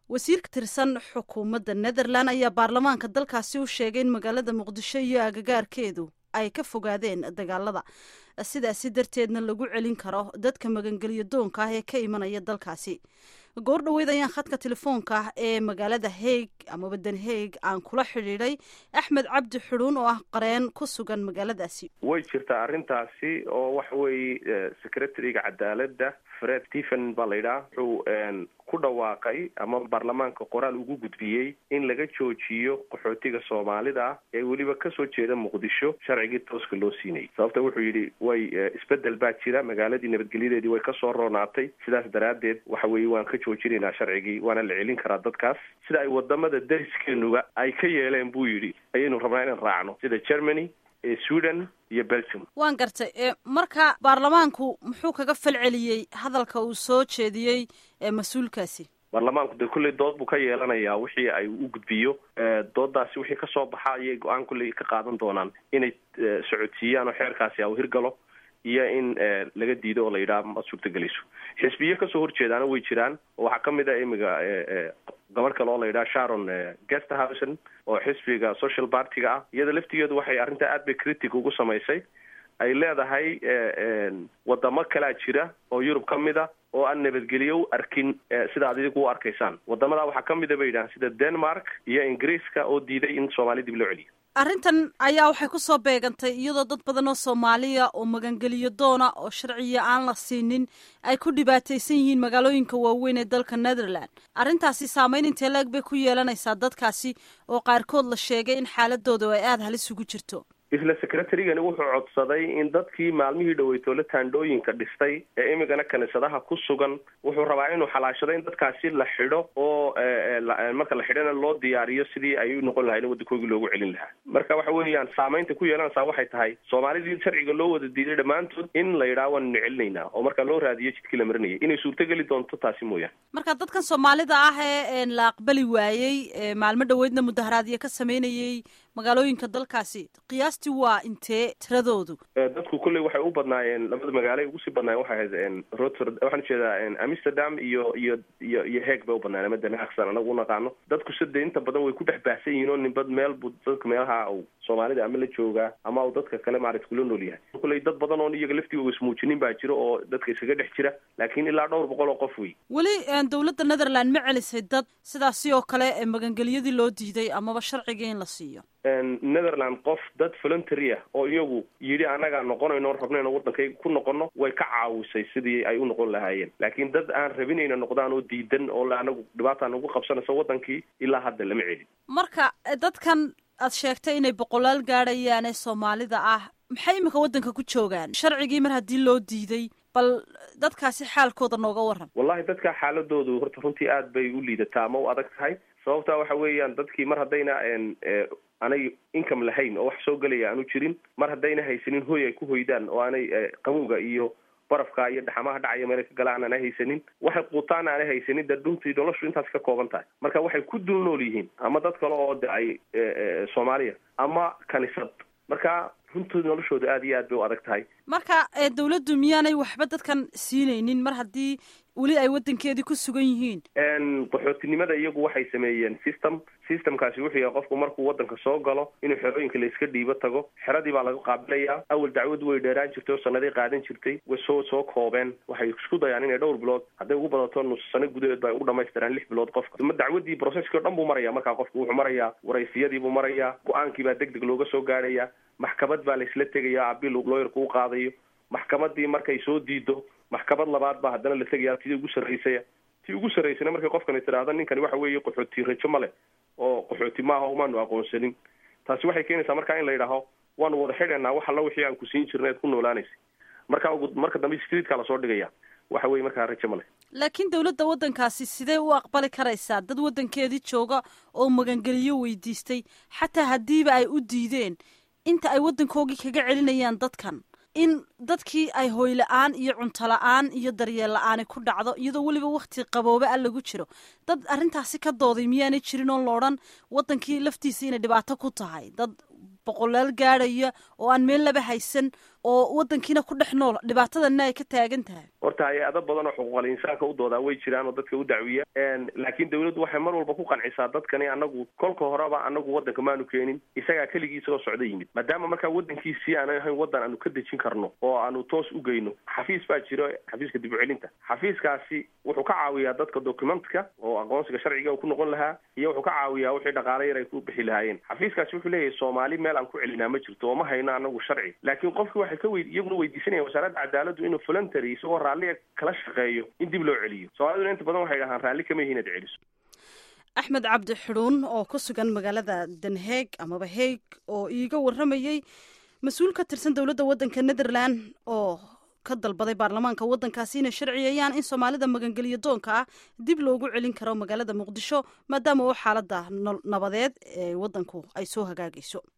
wasiir ka tirsan xukuumadda netherland ayaa baarlamaanka dalkaasi u sheegay in magaalada muqdisho iyo agagaarkeedu ay ka fogaadeen dagaalada sidaasi darteedna lagu celin karo dadka magangelyo doonka ah ee ka imanaya dalkaasi goor dhoweyd ayaan khadka telefoonka ah ee magaalada haig amaba den haig aan kula xidhiidhay axmed cabdi xudhuun oo ah qareen ku sugan magaaladaasi way jirtaa arrintaasi oo waxa weeye secretariga cadaaladda fred stephen baa la yidhaha wuxuu ku dhawaaqay ama baarlamaanka qoraal ugu gudbiyey in laga joojiyo qaxootiga soomaalida ah ee weliba kasoo jeeda muqdisho sharcigii tooska loo siinayay sababta wuxuu yidhi way isbedel baa jira magaaladii nabadgelyadeedii way kasoo roonaatay sidaas daraaddeed waxa weeye waan ka joojinaynaa sharcigii waana la celin karaa dadkaas sida ay wadamada dariskeenuga ay ka yeeleen buu yidhi ayaynu rabnaa inaan raacno sida germany sweden iyo belgium waan gartay marka baarlamaanku muxuu kaga falceliyey hadalka uu soo jeediyey mas-uulkaasi baarlamaanku dee kulley dood buu ka yeelanayaa wixii ay u gudbiyo doodaasi wixii kasoo baxa ayay go-aan kulley ka qaadan doonaan inay socodsiiyaan oo xeerkaasi au hirgalo iyo in laga diido oo la yidhaha ma suurtagelayso xisbiyo kasoo horjeedaana way jiraan oo waxaa kamid a imiga gabadh kale oo la yidhaha sharon guesthausen oo xisbiga social party-ga ah iyada laftigeedu waxay arrintaa aad bay critic ugu samaysay ay leedahay wadamo kalaa jira oo yurub ka mid a oo aan nabadgelyo u arkin sida ad idigu u arkaysaan wadamada waxaa kamid a bay yidhahaan sida denmark iyo ingiriiska oo diiday in soomaali dib loo celiyo arrintan ayaa waxay ku soo beegantay iyadoo dad badan oo soomaaliya oo magangeliyo doona oo sharciya aan la siinin ay ku dhibaataysan yihiin magaalooyinka waaweyn ee dalka netherland arrintaasi saameyn intee la-eg bay ku yeelanaysaa dadkaasi oo qaarkood la sheegay in xaaladooda ay aada halis ugu jirto isla secretarygani wuxuu codsaday in dadkii maalmihii dhaweytoole taandhooyinka dhistay ee imigana kaniisadaha ku sugan wuxuu rabaa inuu xalaashado in dadkaasi la xidho oo marka la xidhana loo diyaariyo sidii ay u noqon lahayn waddankoogii loogu celin lahaa marka waxa weeyaan saamaynta ku yeelanaysaa waxay tahay soomaalidii sharciga loo wada diiday dhammaantood in la yidhaha waannu celinaynaa oo marka loo raadiyo jidkii la marinayay inay suurtogeli doonto taasi mooyaane marka dadkan soomaalida ah ee la aqbali waayey maalmo dhaweydna mudaharaadyo ka sameynayey magaalooyinka dalkaasi qiyaastii waa intee tiradoodu dadku kolley waxay u badnaayeen labada magaalo ay ugu sii badnaayeen waxay ahayd roter waxaan ujeedaa amsterdam iyo iyo iyo iyo heeg bay u badnaayeen ama denhaagsan anagu unaqaano dadku sida inta badan way ku dhex baahsan yihiin oo ninbad meel bu dadka meelaha u soomaalida ama la joogaa ama u dadka kale maarata kula nool yahay kolley dad badan oon iyaga laftigooga ismuujinin baa jira oo dadka iskaga dhex jira laakiin ilaa dhowr boqol oo qof wey weli dowladda netherland ma celisay dad sidaasi oo kale magangelyadii loo diiday amaba sharcigii in la siiyo netherland qof dad voluntary ah oo iyagu yidhi annagaa noqonayno rabnayno waddankayga ku noqono way ka caawisay sidii ay u noqon lahaayeen laakiin dad aan rabinayna noqdaan oo diidan oo anagu dhibaataan ugu qabsanayso waddankii ilaa hadda lama celin marka dadkan aad sheegtay inay boqolaal gaadhayaan ee soomaalida ah maxay iminka waddanka ku joogaan sharcigii mar haddii loo diiday bal dadkaasi xaalkooda nooga waran wallahi dadka xaaladoodu horta runtii aad bay u liidataa ama u adag tahay sababta waxa weeyaan dadkii mar haddayna aanay income lahayn oo wax soo gelaya aanu jirin mar haddayna haysanin hoy ay ku hoydaan oo aanay qabowga iyo barafka iyo dhaxamaha dhacaya meelay ka galaan aanay haysanin waxay quutaan aanay haysanin dee dhuntii noloshu intaas ka kooban tahay marka waxay ku dul nool yihiin ama dad kale oo de ay soomaaliya ama kanisad marka runtood noloshooda aada iyo aad bay u adag tahay marka dawladdu miyaanay waxba dadkan siinaynin mar haddii weli ay waddankeedii ku sugan yihiin qaxootinimada iyagu waxay sameeyeen system systemkaasi wuxuu yahay qofku markuu waddanka soo galo inuu xerooyinka la iska dhiibo tago xeradii baa laga qaabilayaa awal dacwadu way dheeraan jirtay oo sanadii qaadan jirtay way soo soo koobeen waxay isku dayaan inay dhowr bilood hadday ugu badato nus sano gudaheed ba ay u dhamaystiraan lix bilood qofka ma dacwadii processkii o dhan buu maraya markaa qofku wuxuu marayaa waraysiyadii buu marayaa go-aankii baa deg deg looga soo gaadhaya maxkamad baa la isla tegaya abil looyarku u qaadayo maxkamadii markay soo diido maxkamad labaad baa haddana la tegaya tii ugu sarraysaya tii ugu sarraysana markay qofkani tidhaahda ninkani waxa weeye qaxooti rajo ma leh oo qaxooti maaha umaanu aqoonsanin taasi waxay keenaysaa markaa in la yidhaaho waanu wada xidhaynaa wax alla wixii aan ku siin jirna eed ku noolaanaysa marka marka dambe streetka lasoo dhigaya waxa weye markaa rajo ma leh laakiin dawladda waddankaasi sidee u aqbali karaysaa dad waddankeedii jooga oo magangeliyo weydiistay xataa haddiiba ay u diideen inta ay waddankoogii kaga celinayaan dadkan in dadkii ay hoy la-aan iyo cunto la-aan iyo daryeel la-aani ku dhacdo iyadoo weliba wakti qaboobe a lagu jiro dad arrintaasi ka dooday miyaanay jirin oo loodhan waddankii laftiisa inay dhibaato ku tahay dad boqolaal gaadhaya oo aan meel laba haysan oo wadankiina ku dhex nool dhibaatadana ay ka taagan tahay horta hay-ado badan oo xuquuqal insaanka u doodaa way jiraan oo dadka u dacwiya laakiin dawladdu waxay mar walba ku qancisaa dadkani anagu kolka horeba anagu wadanka maanu keenin isagaa keligiisa oo socdo yimid maadaama markaa wadankiisii aanan ahayn wadan aanu ka dejin karno oo aanu toos u geyno xafiis baa jiro xafiiska dib u celinta xafiiskaasi wuxuu ka caawiyaa dadka documentka oo aqoonsiga sharciga ku noqon lahaa iyo wuxuu ka caawiyaa wixii dhaqaale yar ay ku bixi lahaayeen xafiiskaasi wuxuu leeyahay soomaali meel aan ku celinaa ma jirto oo ma hayno anagu sharci laakiin qofkii waxay ka wey iyaguna weydiisanayaan wasaaradda cadaaladdu inuu voluntary isagoo raalliga kala shaqeeyo in dib loo celiyo soomaaliduna inta badan waxay dhahaan raalli kama yihin ad celiso axmed cabdi xidhuun oo ku sugan magaalada danheeg amaba heeg oo iiga warramayey mas-uul ka tirsan dowladda waddanka netherland oo ka dalbaday baarlamaanka waddankaasi inay sharciyayaan in soomaalida magangeliyo doonka ah dib loogu celin karo magaalada muqdisho maadaama oo xaaladda nabadeed ee waddanku ay soo hagaagayso